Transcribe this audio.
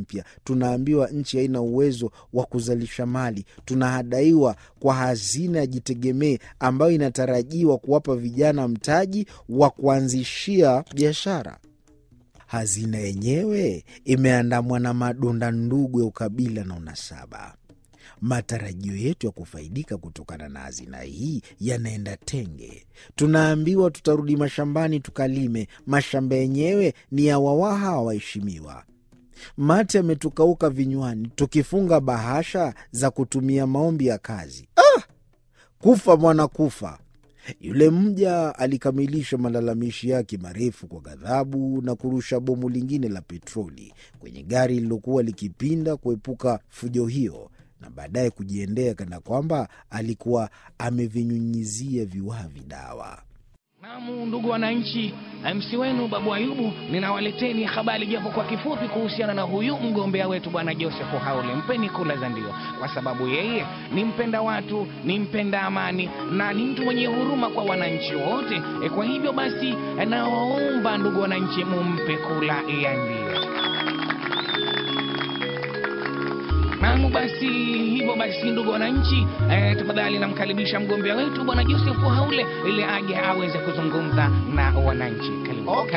mpya, tunaambiwa nchi haina uwezo wa kuzalisha mali. Tunahadaiwa kwa hazina ya Jitegemee ambayo inatarajiwa kuwapa vijana mtaji wa kuanzishia biashara. Hazina yenyewe imeandamwa na madonda ndugu ya ukabila na unasaba. Matarajio yetu ya kufaidika kutokana na hazina hii yanaenda tenge. Tunaambiwa tutarudi mashambani tukalime. Mashamba yenyewe ni ya wawaha waheshimiwa. Mate yametukauka vinywani, tukifunga bahasha za kutumia maombi ya kazi. Ah! Kufa mwana kufa. Yule mja alikamilisha malalamishi yake marefu kwa ghadhabu na kurusha bomu lingine la petroli kwenye gari lililokuwa likipinda kuepuka fujo hiyo, na baadaye kujiendea kana kwamba alikuwa amevinyunyizia viwavi dawa. Naam, ndugu wananchi, MC wenu Babu Ayubu, ninawaleteni habari japo kwa kifupi kuhusiana na huyu mgombea wetu bwana Joseph Haule. Mpeni kula za ndio, kwa sababu yeye ni mpenda watu, ni mpenda amani na ni mtu mwenye huruma kwa wananchi wote. E, kwa hivyo basi nawaomba ndugu wananchi, mumpe kula ya ndio. Naam, basi hivyo basi, ndugu wananchi, eh, tafadhali namkaribisha mgombea wetu bwana Joseph Haule ili aje aweze kuzungumza na wananchi. Karibu. Okay.